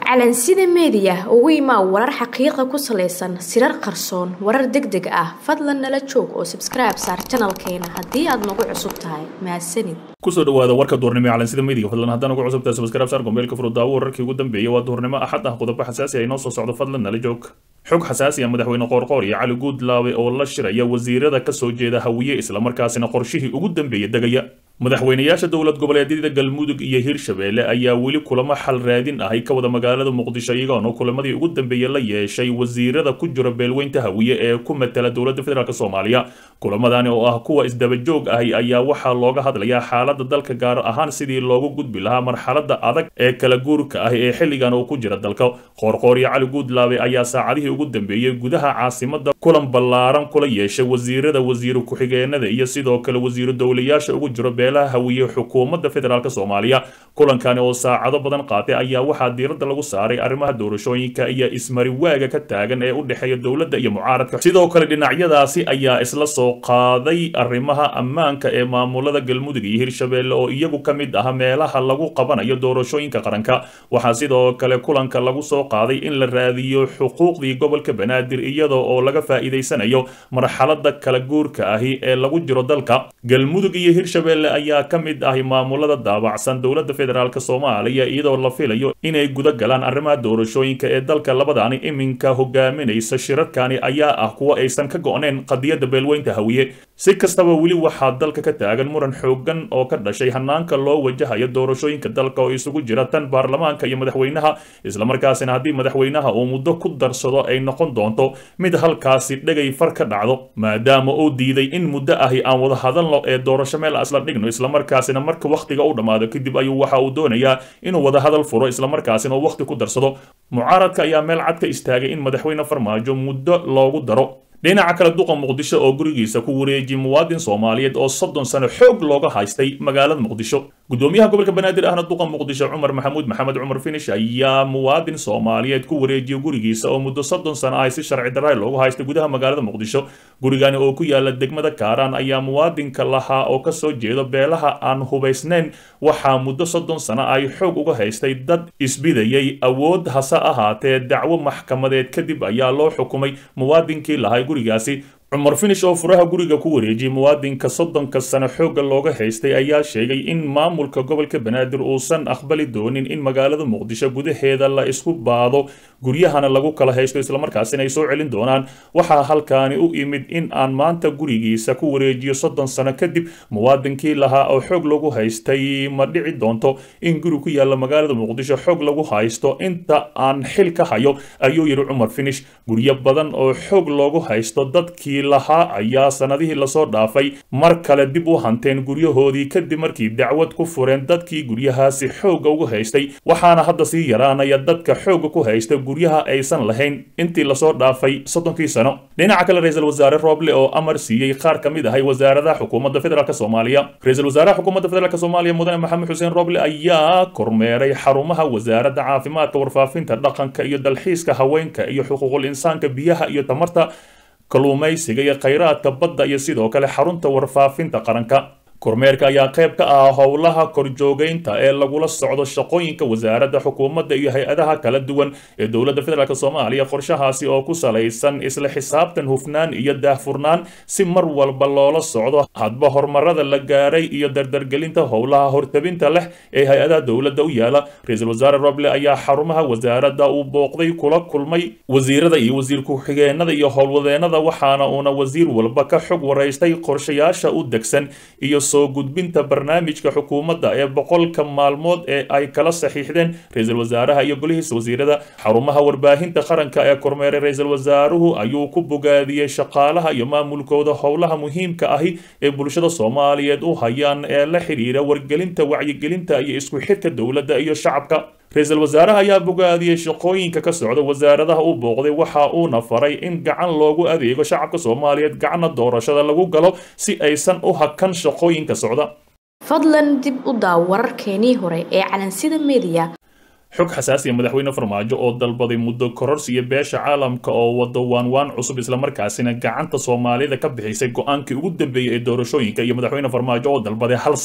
calansida meediya ugu imaa warar xaqiiqa ku salaysan sirar qarsoon warar deg deg ah fadlan nala joog oo sabskribe saar janalkeena haddii aad nagu cusub tahay mahadsanid kusoo dhawaada warka duurnimo ee calansida meediga fadlan haddaan ugu cusubtahay subscribe saar gombeelka furudaawo wararkii ugu dambeeyay waa duurnimo axad ah qodobo xasaasi ah inoo soo socdo fadlan nala joog xog xasaasi ah madaxweyne qoorqoor iyo cali guudlaawe oo la shiraya wasiirada ka soo jeeda hawiye islamarkaasina qorshihii ugu dambeeya degaya madaxweynayaasha dowlad goboleedyada galmudug iyo hirshabeelle ayaa weli kulamo xal raadin ahay ka wada magaalada muqdisho iyagoona kulamadii ugu dambeeyey la yeeshay wasiirada ku jira beelweynta hawiye ee ku matala dowladda federaalk soomaaliya kulamadani oo ah kuwa isdabajoog ahi ayaa waxaa looga hadlayaa xaalada dalka gaar ahaan sidii loogu gudbi lahaa marxalada adag ee kala guurka ah ee xilligan uu ku jira dalka qoorqoor iyo cali guudlaabe ayaa saacadihii ugu dambeeyey gudaha caasimada kulan ballaaran kula yeeshay wasiirada wasiiru ku-xigeenada iyo sidoo kale wasiiru dowlayaasha ugu jiro beelaha hawiye xukuumadda federaalk soomaaliya kulankani oo saacado badan qaatay ayaa waxaa diiradda lagu saaray arrimaha doorashooyinka iyo ismariwaaga ka taagan ee u dhexeeya dowladda iyo mucaaradka sidoo kale dhinacyadaasi ayaa isla soo qaaday arrimaha ammaanka ee maamulada galmudug iyo hirshabeelle oo iyagu ka mid ah meelaha lagu qabanayo doorashooyinka qaranka waxaa sidoo kale kulanka lagu soo qaaday in la raadiyo xuquuqdii gobolka banaadir iyadoo oo laga faa'iidaysanayo marxalada kala guurka ahi ee lagu jiro dalka galmudug iyo hirshabeelle ayaa ka mid ahi maamulada daabacsan dowladda federaalk soomaaliya iyadoo la filayo inay guda galaan arrimaha doorashooyinka ee dalka labadaani iminka hogaaminaysa shirarkani ayaa ah kuwa aysan ka go-neen qadiyadda beelweynta hawiye si kastaba weli waxaa dalka ka taagan muran xoogan oo ka dhashay hanaanka loo wajahayo doorashooyinka dalka oo isugu jira tan baarlamaanka iyo madaxweynaha islamarkaasina haddii madaxweynaha uu muddo ku darsado ay noqon doonto mid halkaasi dhegay far ka dhacdo maadaama uu diiday in muddo ahi aan wada hadalno ee doorasho meel isla dhigno islamarkaasina marka wakhtiga u dhammaado kadib ayuu waxa uu doonayaa inuu wada hadal furo islamarkaasina uu wakhti ku darsado mucaaradka ayaa meel cad ka istaagay in madaxweyne farmaajo muddo loogu daro dhinaca kale duqa muqdisho oo gurigiisa ku wareejiyay muwaadin soomaaliyeed oo soddon sano xoog looga haystay magaalada muqdisho gudoomiyaha gobolka banaadir ahna duqa muqdisho cumar maxamuud maxamed cumar finish ayaa muwaadin soomaaliyeed ku wareejiyay gurigiisa oo muddo soddon sano ah si sharci darray loogu haystay gudaha magaalada muqdisho gurigani oo ku yaala degmada kaaraan ayaa muwaadinka lahaa oo kasoo jeedo beelaha aan hubaysnayn waxaa muddo soddon sano ay xoog uga haystay dad isbidayay awood hase ahaatee dacwo maxkamadeed kadib ayaa loo xukumay muwaadinkii lahay gurigaasi cumar finish oo furaha guriga ku wareejiyay muwaadinka soddonka sano xoogga looga haystay ayaa sheegay in maamulka gobolka banaadir uusan aqbali doonin in magaalada muqdisho gudaheeda la isku baado guryahana lagu kala haysto islamarkaasina ay soo celin doonaan waxaa halkaani u imid in aan maanta gurigiisa ku wareejiyo soddon sano kadib muwaadinkii lahaa oo xoog lagu haystay ma dhici doonto in guri ku yaalla magaalada muqdisho xoog lagu haysto inta aan xil ka hayo ayuu yidhi cumar finish guryo badan oo xoog loogu haysto dadkii lahaa ayaa sanadihii lasoo dhaafay mar kale dib u hanteen guryahoodii kadib markii dacwad ku fureen dadkii guryahaasi xoogga ugu haystay waxaana hadda sii yaraanaya dadka xoogga ku haysta guryaha aysan lahayn intii lasoo dhaafay soddonkii sano dhinaca kale ra-iisul wasaare rooble oo amar siiyey qaar ka mid ahay wasaaradaha xukuumadda federaalk soomaaliya ra-iisul wasaaraha xukuumadda federaalk soomaaliya mudane maxamed xuseen rooble ayaa kormeeray xarumaha wasaaradda caafimaadka warfaafinta dhaqanka iyo dalxiiska haweenka iyo xuquuqul insaanka biyaha iyo tamarta kalluumaysiga iyo khayraadka badda iyo sidoo kale xarunta warfaafinta qaranka kormeerka ayaa qayb ka ah howlaha korjoogeynta ee lagula socdo shaqooyinka wasaaradda xukuumadda iyo hay-adaha kala duwan ee dowladda federaalk soomaaliya qorshahaasi oo ku salaysan isla xisaabtan hufnaan iyo daahfurnaan si mar walba loola socdo hadba horumarada la gaaray iyo dardargelinta howlaha hortabinta leh ee hay-adaha dowladda u yaala ra-iisul wasaare roble ayaa xarumaha wasaaradda uu booqday kula kulmay wasiirada iyo wasiir ku-xigeenada iyo howlwadeenada waxaana uuna wasiir walba ka xog waraystay qorshayaasha u degsan iyo soo gudbinta barnaamijka xukuumadda ee boqolka maalmood ee ay kala saxiixdeen ra-iisul wasaaraha iyo golihiisa wasiirada xarumaha warbaahinta qaranka ee kormeeray ra-iisul wasaaruhu ayuu ku bogaadiyey shaqaalaha iyo maamulkooda howlaha muhiimka ahi ee bulshada soomaaliyeed u hayaan ee la xidhiira wargelinta wacyigelinta iyo isku xirka dowladda iyo shacabka ra-iisul wasaaraha ayaa bogaadiyey shaqooyinka ka socda wasaaradaha u booqday waxa uuna faray in gacan loogu adeego shacabka soomaaliyeed gacanna doorashada lagu galo si aysan u hakan shaqooyinka socda fadlan dib u daaw wararkeenii hore ee calansida meediya xog xasaasiya madaxweyne farmaajo oo dalbaday muddo kororsiya beesha caalamka oo wado waanwaan cusub islamarkaasina gacanta soomaalida ka bixisay go-aankii ugu dambeeyey ee doorashooyinka iyo madaxweyne farmaajo oo dalbaday hal sano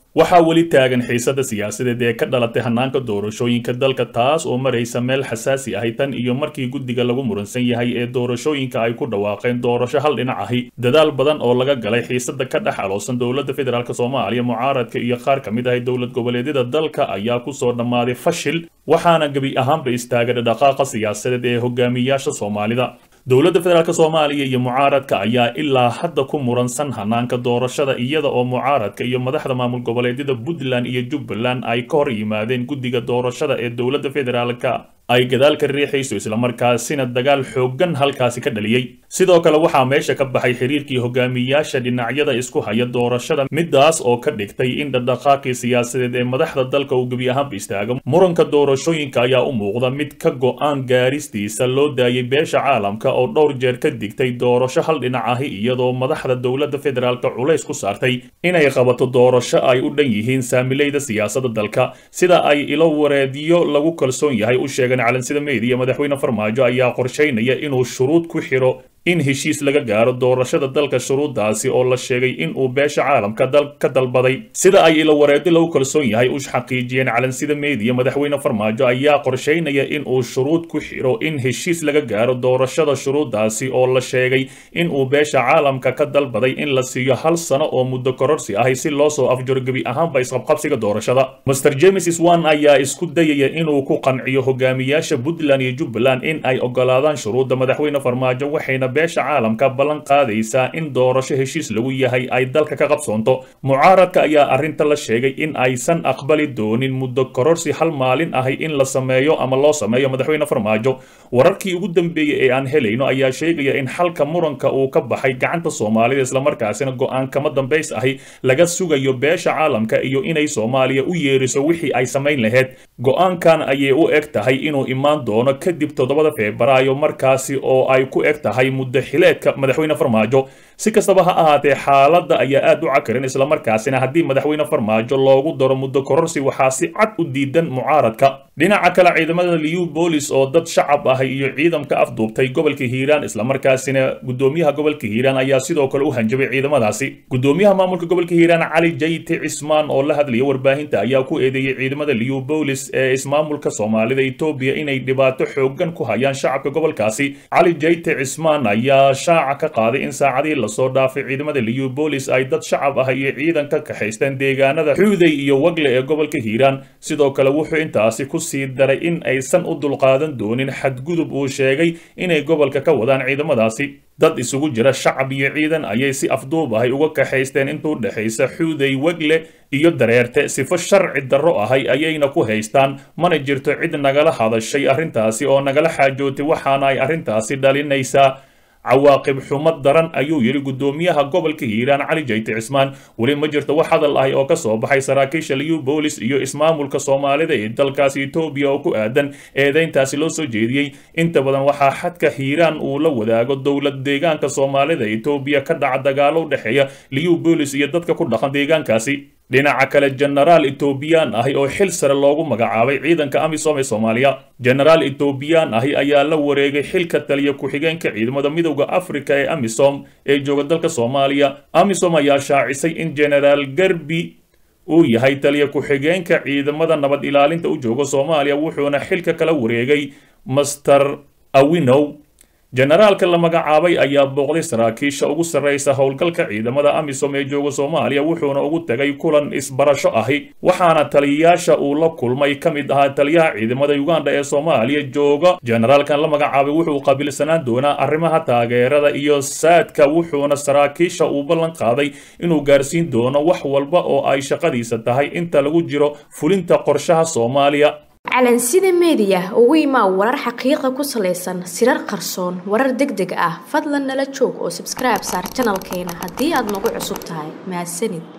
waxaa weli taagan xiisada siyaasadeed ee ka dhalatay hanaanka doorashooyinka dalka taas oo maraysa meel xasaasi ahi tan iyo markii guddiga lagu muransan yahay ee doorashooyinka ay ku dhawaaqeen doorasho hal dhinac ahi dadaal badan oo laga galay xiisada ka dhex aloosan dowladda federaalk soomaaliya mucaaradka iyo qaar ka mid ahi dowlad goboleedyada dalka ayaa kusoo dhammaaday fashil waxaana gebi ahaanba istaagay dhaqaaqa siyaasadeed ee hogaamiyaasha soomaalida dowladda federaalk soomaaliya iyo mucaaradka ayaa ilaa hadda ku muransan hanaanka doorashada iyada oo mucaaradka iyo madaxda maamul goboleedyada puntland iyo jubbaland ay ka hor yimaadeen guddiga doorashada ee dowladda federaalka ay gadaal ka riixayso islamarkaasina dagaal xooggan halkaasi ka dhaliyey sidoo kale waxaa meesha ka baxay xiriirkii hogaamiyaasha dhinacyada isku haya doorashada midaas oo ka dhigtay in dhaqdhaqaaqii siyaasadeed ee madaxda dalka uu gebi ahaanba istaago muranka doorashooyinka ayaa u muuqda mid ka go-aan gaaristiisa loo daayay beesha caalamka oo dhowr jeer ka digtay doorasho hal dhinac ahi iyadoo madaxda dowladda federaalka culays ku saartay inay qabato doorasho ay u dhan yihiin saamileyda siyaasadda dalka sida ay ilo wareediyo lagu kalsoon yahay u sheegeen calansida meediya madaxweyne farmaajo ayaa qorshaynaya inuu shuruud ku xiro in heshiis laga gaaro doorashada dalka shuruuddaasi oo la sheegay in uu beesha caalamka ka dalbaday sida ay ilo wareedi lagu kalsoon yahay u xaqiijiyeen calansida meediya madaxweyne farmaajo ayaa qorshaynaya in uu shuruud ku xiro in heshiis laga gaaro doorashada shuruuddaasi oo la sheegay in uu beesha caalamka ka dalbaday in la siiyo hal sano oo muddo kororsi ahi si loo soo afjaro gebi ahaanba isqabqabsiga doorashada master james swan ayaa isku dayaya inuu ku qanciyo hogaamiyaasha puntland iyo jubbaland in ay ogolaadaan shuruudda madaxweyne farmaajo waxayna beesha caalamka ballan qaadaysaa in doorasho heshiis lagu yahay ay dalka ka qabsoonto mucaaradka ayaa arrinta la sheegay in aysan aqbali doonin muddo kororsi hal maalin ahi in la sameeyo ama loo sameeyo madaxweyne farmaajo wararkii ugu dambeeyey ee aan helayno ayaa sheegaya in xalka muranka uu ka baxay gacanta soomaalida islamarkaasina go-aan kama dambays ahi laga sugayo beesha caalamka iyo inay soomaaliya u yeeriso wixii ay samayn lahayd go-aankan ayay u eg tahay inuu imaan doono kadib toddobada febraayo markaasi oo ay ku eg tahay muddo xileedka madaxweyne farmaajo si kastaba ha ahaatee xaaladda ayaa aad u cakarin islamarkaasina haddii madaxweyne farmaajo loogu daro muddo kororsi waxaa si cad u diidan mucaaradka dhinaca kale ciidamada liu boolis oo dad shacab ah iyo ciidamka afduubtay gobolka hiiraan islamarkaasina gudoomiyaha gobolka hiiraan ayaa sidoo kale u hanjabay ciidamadaasi gudoomiyaha maamulka gobolka hiiraan cali jayte cismaan oo la hadlaya warbaahinta ayaa ku eedeeyey ciidamada liu boolis ee ismaamulka soomaalida etoobiya inay dhibaato xoogan ku hayaan shacabka gobolkaasi cali jayte cismaan ayaa shaaca ka qaaday in saacadii lasoo dhaafay ciidamada liu boolis ay dad shacab ah iyo ciidan ka kaxaysteen deegaanada xuuday iyo wagle ee gobolka hiiraan sidoo kale wuxuu intaasi ku sii daray in aysan u dulqaadan doonin xadgudub uu sheegay inay gobolka ka wadaan ciidamadaasi dad isugu jira shacab iyo ciidan ayay si afduub ahay uga kaxaysteen intuu dhexaysa xuuday wegle iyo dareerte sifo sharci darro ahay ayayna ku haystaan mana jirto cid nagala hadashay arrintaasi oo nagala xaajootay waxaana ay arrintaasi dhalinaysaa cawaaqib xumo daran ayuu yidhi gudoomiyaha gobolka hiiraan cali jayte cismaan weli ma jirto wax hadal ahi oo ka soo baxay saraakiisha liu boolis iyo ismaamulka soomaalida ee dalkaasi etoobiya oo ku aadan eedayntaasi loo soo jeediyey inta badan waxaa xadka hiiraan uu la wadaago dowlad deegaanka soomaalida etoobiya ka dhaca dagaalo u dhexeeya liu boolis iyo dadka ku dhaqan deegaankaasi dhinaca kale jenaraal etoobiyaan ahi oo xil sare loogu magacaabay ciidanka amisom ee soomaaliya jenaraal etoobiyaan ahi ayaa la wareegay xilka taliya ku-xigeenka ciidamada midowda afrika ee amisom ee jooga dalka soomaaliya amisom ayaa shaacisay in jenaraal garbi uu yahay taliya ku-xigeenka ciidamada nabad ilaalinta u jooga soomaaliya wuxuuna xilka kala wareegay master awinow jenaraalka la magacaabay ayaa booqday saraakiisha ugu sarraysa howlgalka ciidamada amisom ee jooga soomaaliya wuxuuna ugu tegay kulan isbarasho ahi waxaana taliyayaasha uu la kulmay ka mid ahaa taliyaha ciidamada uganda ee soomaaliya jooga jenaraalkan la magacaabay wuxuu qaabilsanaan doonaa arrimaha taageerada iyo saadka wuxuuna saraakiisha uu ballan qaaday inuu gaarsiin doono wax walba oo ay shaqadiisa tahay inta lagu jiro fulinta qorshaha soomaaliya calansida meediya ugu imaa warar xaqiiqa ku salaysan sirar qarsoon warar deg deg ah fadlan nala joog oo sabskribe saar janalkeena haddii aad nagu cusub tahay mahadsanid